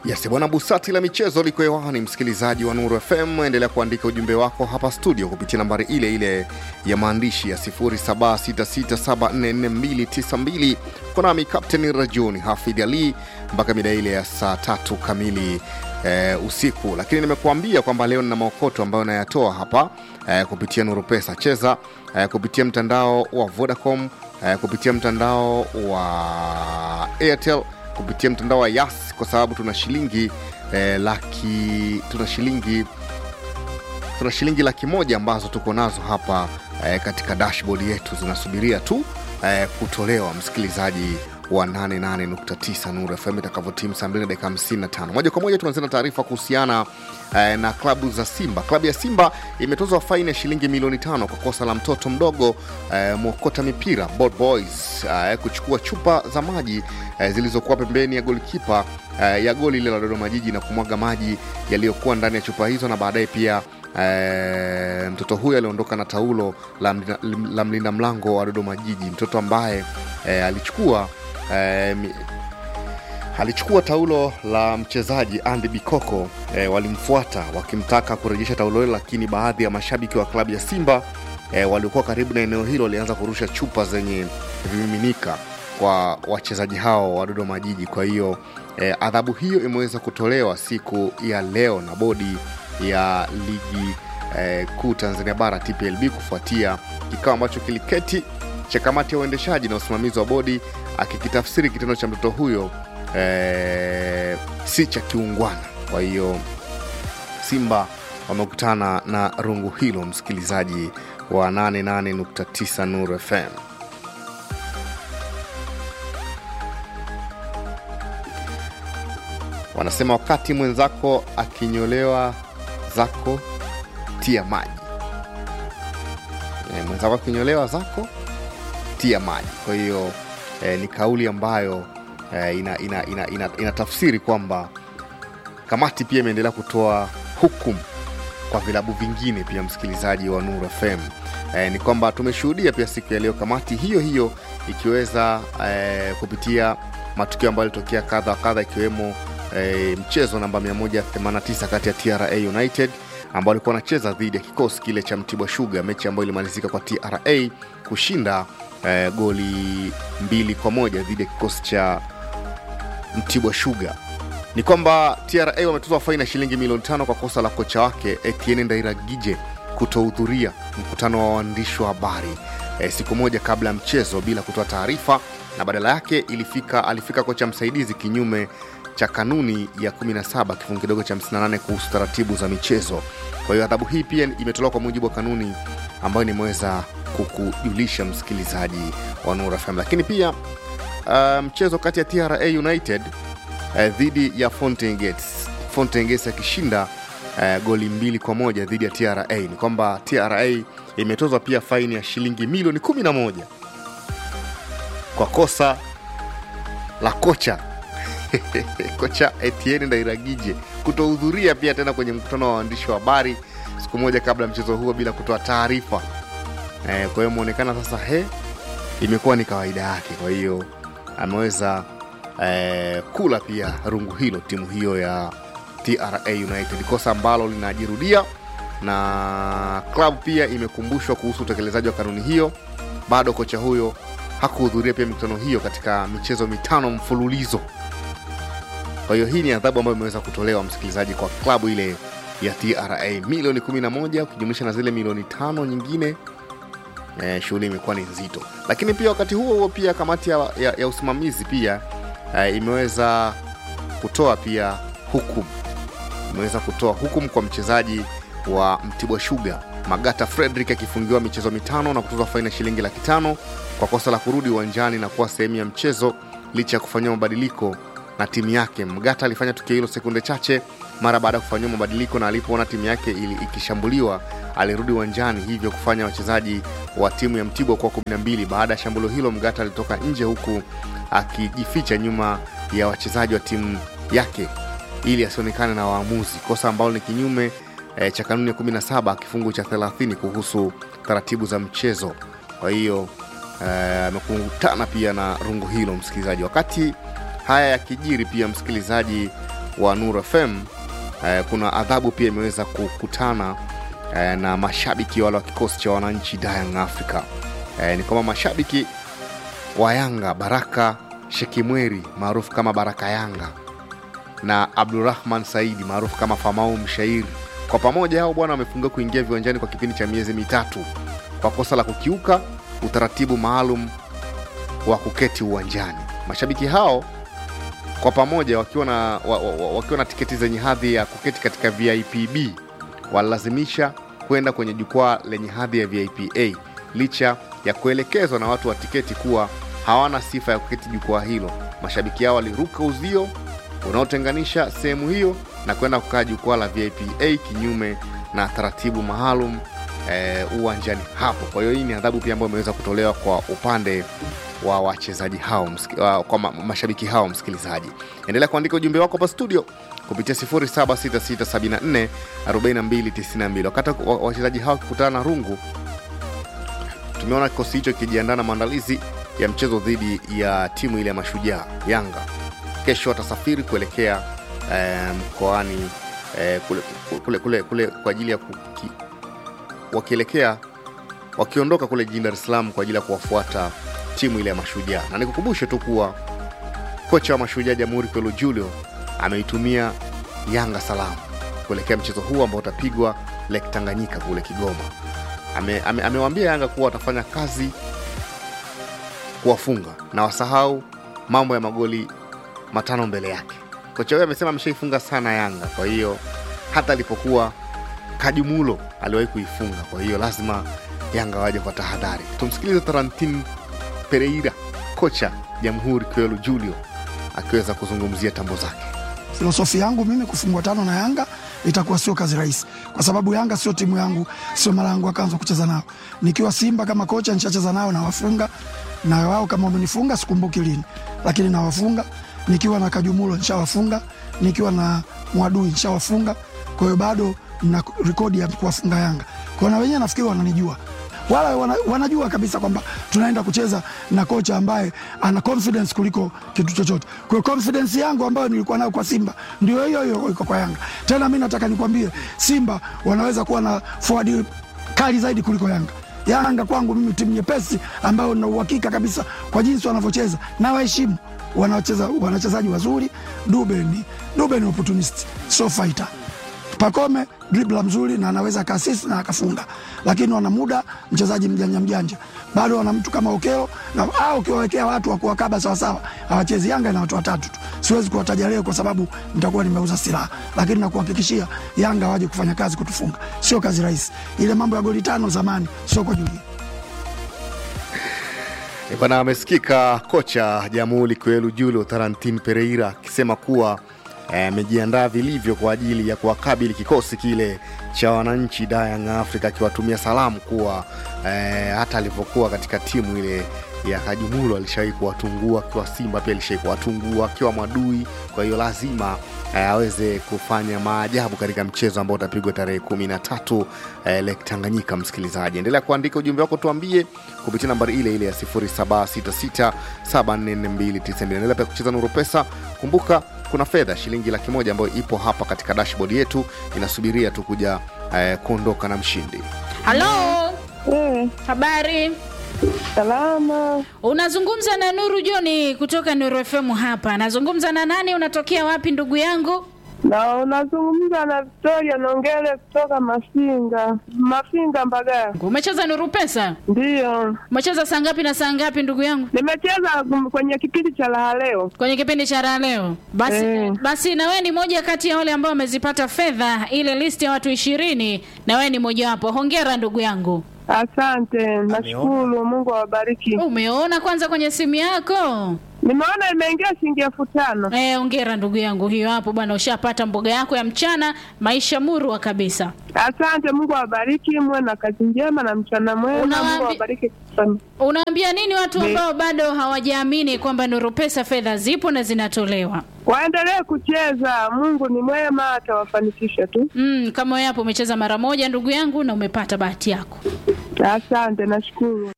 Yes, bwana Busati la michezo liko hewani, msikilizaji wa Nuru FM, endelea kuandika ujumbe wako hapa studio kupitia nambari ile ile ya maandishi ya 0766744292 konami Captain Rajuni Hafidh Ali mpaka mida ile ya saa tatu kamili eh, usiku. Lakini nimekuambia kwamba leo nina maokoto ambayo nayatoa hapa eh, kupitia Nuru Pesa. Cheza eh, kupitia mtandao wa Vodacom eh, kupitia mtandao wa Airtel kupitia mtandao wa Yas kwa sababu tuna shilingi eh, laki tuna shilingi tuna shilingi laki moja ambazo tuko nazo hapa eh, katika dashboard yetu zinasubiria tu eh, kutolewa msikilizaji wa 88.9 Nuru FM itakavyotimu saa 2 dakika 55. Moja kwa moja tunaanza na taarifa kuhusiana eh, na klabu za Simba. Klabu ya Simba imetozwa faini ya shilingi milioni tano kwa kosa la mtoto mdogo eh, mwokota mipira Bold Boys eh, kuchukua chupa za maji eh, zilizokuwa pembeni ya golikipa eh, ya goli ile la Dodoma Jiji na kumwaga maji yaliyokuwa ndani ya chupa hizo na baadaye pia E, mtoto huyo aliondoka na taulo la mlinda, la mlinda mlango wa Dodoma Jiji, mtoto ambaye e, alichukua e, mi, alichukua taulo la mchezaji Andy Bikoko. E, walimfuata wakimtaka kurejesha taulo hilo, lakini baadhi ya mashabiki wa klabu ya Simba e, waliokuwa karibu na eneo hilo walianza kurusha chupa zenye vimiminika kwa wachezaji hao wa Dodoma Jiji. Kwa hiyo e, adhabu hiyo imeweza kutolewa siku ya leo na bodi ya ligi eh, kuu Tanzania bara TPLB kufuatia kikao ambacho kiliketi cha kamati ya uendeshaji na usimamizi wa bodi akikitafsiri kitendo cha mtoto huyo eh, si cha kiungwana. Kwa hiyo Simba wamekutana na rungu hilo, msikilizaji wa 88.9 Nuru FM. Wanasema wakati mwenzako akinyolewa zako tia maji e, mwenzako akinyolewa zako tia maji. Kwa hiyo e, ni kauli ambayo e, ina, ina, ina, ina, ina tafsiri kwamba kamati pia imeendelea kutoa hukumu kwa vilabu vingine pia, msikilizaji wa Nuru FM. E, ni kwamba tumeshuhudia pia siku ya leo kamati hiyo hiyo ikiweza e, kupitia matukio ambayo yalitokea kadha wa kadha ikiwemo E, mchezo namba 189 kati ya TRA United ambao alikuwa anacheza dhidi ya kikosi kile cha Mtibwa Sugar, mechi ambayo ilimalizika kwa TRA kushinda e, goli mbili kwa moja dhidi ya kikosi cha Mtibwa Sugar. Ni kwamba TRA wametozwa faini ya shilingi milioni tano kwa kosa la kocha wake Etienne Ndairagije kutohudhuria mkutano wa waandishi wa habari e, siku moja kabla ya mchezo bila kutoa taarifa, na badala yake ilifika, alifika kocha msaidizi kinyume cha kanuni ya 17 kifungu kidogo cha 58 kuhusu taratibu za michezo. Kwa hiyo adhabu hii pia imetolewa kwa mujibu wa kanuni ambayo nimeweza kukujulisha msikilizaji wa Nuru FM. Lakini pia uh, mchezo kati ya TRA United uh, dhidi ya Fountain Gates, Fountain Gates akishinda uh, goli mbili kwa moja dhidi ya TRA. Ni kwamba TRA imetozwa pia faini ya shilingi milioni 11 kwa kosa la kocha kocha Etienne Ndairagije kutohudhuria pia tena kwenye mkutano wa waandishi wa habari siku moja kabla ya mchezo huo bila kutoa taarifa e, kwa hiyo imeonekana sasa he imekuwa ni kawaida yake. Kwa hiyo ameweza e, kula pia rungu hilo timu hiyo ya TRA United, kosa ambalo linajirudia na klabu pia imekumbushwa kuhusu utekelezaji wa kanuni hiyo. Bado kocha huyo hakuhudhuria pia mikutano hiyo katika michezo mitano mfululizo. Kwa hiyo hii ni adhabu ambayo imeweza kutolewa msikilizaji, kwa klabu ile ya TRA milioni 11 ukijumlisha na zile milioni tano nyingine. E, shughuli imekuwa ni nzito, lakini pia wakati huo huo pia kamati ya, ya, ya usimamizi pia e, imeweza kutoa pia hukumu, imeweza kutoa hukumu kwa mchezaji wa Mtibwa Sugar Magata Frederick akifungiwa michezo mitano na kutozwa faini ya shilingi laki tano kwa kosa la kurudi uwanjani na kuwa sehemu ya mchezo licha ya kufanyiwa mabadiliko na timu yake. Mgata alifanya tukio hilo sekunde chache mara baada ya kufanyiwa mabadiliko, na alipoona timu yake ili ikishambuliwa alirudi uwanjani, hivyo kufanya wachezaji wa timu ya Mtibwa kuwa 12. Baada ya shambulio hilo, Mgata alitoka nje huku akijificha nyuma ya wachezaji wa timu yake ili asionekane na waamuzi, kosa ambalo ni kinyume e, cha kanuni ya 17 kifungu cha 30 kuhusu taratibu za mchezo. Kwa hiyo amekutana e, pia na rungu hilo msikilizaji. Wakati haya yakijiri, pia msikilizaji wa Nuru FM eh, kuna adhabu pia imeweza kukutana eh, na mashabiki wale wa kikosi cha wananchi Young Africa. Eh, ni kwamba mashabiki wa Yanga Baraka Shekimweri maarufu kama Baraka Yanga na Abdurrahman Saidi maarufu kama Famau Mshairi, kwa pamoja hao bwana wamefungiwa kuingia viwanjani kwa kipindi cha miezi mitatu kwa kosa la kukiuka utaratibu maalum wa kuketi uwanjani. Mashabiki hao kwa pamoja wakiwa na, wa, wa, wakiwa na tiketi zenye hadhi ya kuketi katika VIPB walilazimisha kwenda kwenye jukwaa lenye hadhi ya VIPA licha ya kuelekezwa na watu wa tiketi kuwa hawana sifa ya kuketi jukwaa hilo. Mashabiki hao waliruka uzio unaotenganisha sehemu hiyo na kwenda kukaa jukwaa la VIPA kinyume na taratibu maalum eh, uwanjani hapo. Kwa hiyo hii ni adhabu pia ambayo imeweza kutolewa kwa upande wa wachezaji hao msiki, wa, kwa ma, mashabiki hao. Msikilizaji, endelea kuandika ujumbe wako hapa studio kupitia 0766744292 wakati wa- wachezaji hao wakikutana na rungu tumeona kikosi hicho kikijiandaa na maandalizi ya mchezo dhidi ya timu ile ya mashujaa Yanga. Kesho watasafiri kuelekea eh, mkoani eh, kule, kule, kule, kule kwa ajili ya kuki, wakielekea wakiondoka kule jijini Dar es Salaam kwa ajili ya kuwafuata timu ile ya mashujaa, na nikukumbushe tu kuwa kocha wa mashujaa Jamhuri Kwelu Julio ameitumia Yanga salamu kuelekea mchezo huu ambao utapigwa Lake Tanganyika kule Kigoma. Ame, ame, amewaambia Yanga kuwa watafanya kazi kuwafunga na wasahau mambo ya magoli matano mbele yake. Kocha huyo amesema ameshaifunga sana Yanga, kwa hiyo hata alipokuwa Kajumulo aliwahi kuifunga, kwa hiyo lazima Yanga waje kwa tahadhari. Tumsikilize Tarantin Pereira, kocha Jamhuri Kwelu Julio akiweza kuzungumzia tambo zake. Filosofi yangu mimi kufungwa tano na Yanga itakuwa sio kazi rahisi, kwa sababu Yanga sio timu yangu, sio mara yangu ya kwanza kucheza nao. Nikiwa Simba kama kocha nishacheza nao na wafunga, na wao kama wamenifunga sikumbuki lini, lakini nawafunga. Nikiwa na Kajumulo nishawafunga, nikiwa na Mwadui nishawafunga. Kwa hiyo bado na rekodi ya kuwafunga Yanga. Kwa hiyo na wenyewe nafikiri wananijua wala wana, wanajua kabisa kwamba tunaenda kucheza na kocha ambaye ana confidence kuliko kitu chochote. Kwa hiyo confidence yangu ambayo nilikuwa nayo kwa Simba ndio hiyo hiyo iko kwa Yanga. Tena mi nataka nikwambie, Simba wanaweza kuwa na forward kali zaidi kuliko Yanga. Yanga kwangu mimi timu nyepesi ambayo na uhakika kabisa kwa jinsi wanavyocheza na waheshimu wanacheza wanachezaji wazuri. Dube ni Dube ni opportunist, so fighter. Pakome dribla mzuri na anaweza akaasisi na akafunga, lakini wana muda mchezaji mjanja mjanja, bado wana mtu kama Okelo na au ukiwawekea watu wa kuwakaba sawasawa, hawachezi. Yanga ina watu watatu tu, siwezi kuwataja leo kwa sababu nitakuwa nimeuza silaha, lakini nakuhakikishia Yanga waje kufanya kazi kutufunga, sio kazi rahisi. Ile mambo ya goli tano zamani sio kwa Julia. E Bwana, amesikika kocha Jamhuri Kwelu Julio Tarantin Pereira akisema kuwa amejiandaa vilivyo kwa ajili ya kuwakabili kikosi kile cha wananchi Young Africa, akiwatumia salamu kuwa eh, hata alivyokuwa katika timu ile ya Kajumulo alishawahi kuwatungua, akiwa Simba pia alishawahi kuwatungua akiwa Mwadui. Kwa hiyo lazima eh, aweze kufanya maajabu katika mchezo ambao utapigwa tarehe kumi na tatu eh, Lake Tanganyika. Msikilizaji, endelea kuandika ujumbe wako, tuambie kupitia nambari ile ile ya 0766744292. Endelea pia kucheza Nuru Pesa. Kumbuka kuna fedha shilingi laki moja ambayo ipo hapa katika dashboard yetu inasubiria tu kuja eh, kuondoka na mshindi. Halo, Eh, habari? salama. Unazungumza na Nuru Joni kutoka Nuru FM hapa. Nazungumza na nani? Unatokea wapi ndugu yangu? Na unazungumza na Victoria Nongele kutoka Mafinga, Mafinga Mbagala. Umecheza Nuru Pesa? Ndiyo, Umecheza saa ngapi na saa ngapi ndugu yangu? nimecheza kum- kwenye kipindi cha raha leo. Kwenye kipindi cha raha leo. Basi, Eh. basi na wewe ni moja kati ya wale ambao wamezipata fedha ile list ya watu ishirini na wewe ni mojawapo. Hongera ndugu yangu. Asante, nashukuru. Mungu awabariki. Umeona kwanza kwenye simu yako? Nimeona imeingia shilingi elfu tano. Eh, hongera ndugu yangu. Hiyo hapo bwana, ushapata mboga yako ya mchana, maisha murwa kabisa. Asante, Mungu awabariki, muwe na kazi njema na mchana mwema. Unawaambi- Mungu awabariki sana. Unaambia nini watu Ni- ambao bado hawajaamini kwamba Nuru Pesa fedha zipo na zinatolewa? Waendelee kucheza, Mungu ni mwema, atawafanikisha tu. Mm, kama wewe hapo umecheza mara moja ndugu yangu na umepata bahati yako. Asante, nashukuru.